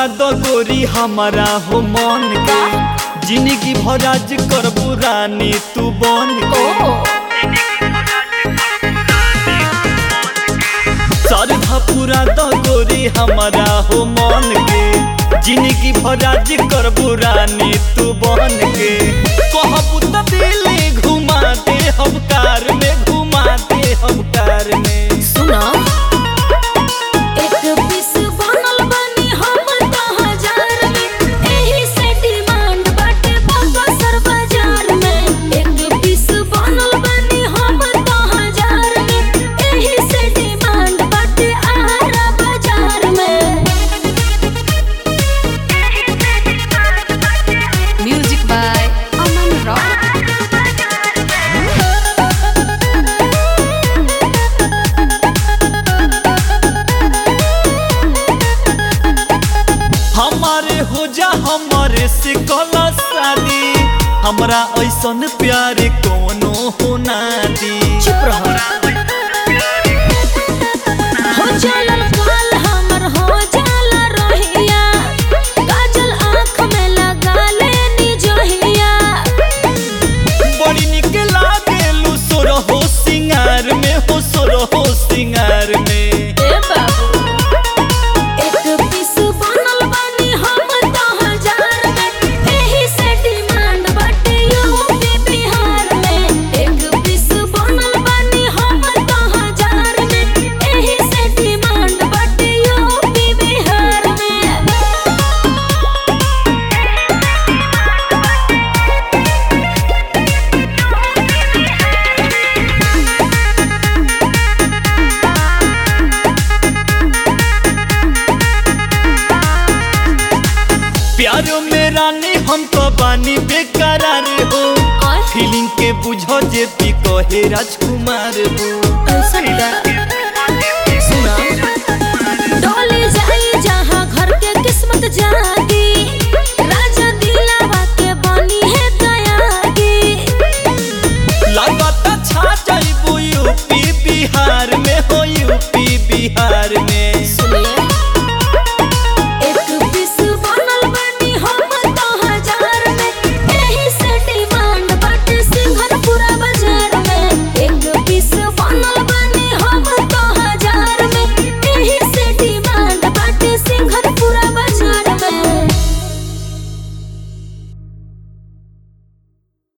पूरा दो गोरी हमारा हो मन के जिंदगी भराज करबू रानी तू बन के सरधा पूरा दो गोरी हमारा हो मन के जिंदगी भराज करबू रानी तू बन के कहबू त दिले घुमा दे हम कार में घुमा दे हम कार में सुना एक पीस बनल बनी हम तो हजार में एही से डिमांड बाटे बाबा सर बाजार में एक पीस बनल बनी हम तो हजार में एही से डिमांड बाटे आरा बाजार में Music by Aman Rock. हमारे हो जा हमारे से कला शादी हमरा ऐसन प्यार कोनो हो ना दी चुप रहो हो चलल काल हमर हो जाला रोहिया काजल आँख में लगा लेनी जोहिया बड़ी निक लागेलू सोर हो सिंगार में हो सोर हो सिंगार में ए बाबू एक पीस बनल बनी हम तो हजार में एही से डिमांड बाटे यूपी बिहार में एक पीस बनल बनी हम तो हजार में एही से डिमांड बाटे यूपी बिहार में प्यारो में रानी हम तो बानी बेकरार हो और फीलिंग के बुझो जे पी कहे राजकुमार हो सुना डोली जाई जहाँ घर के किस्मत जागी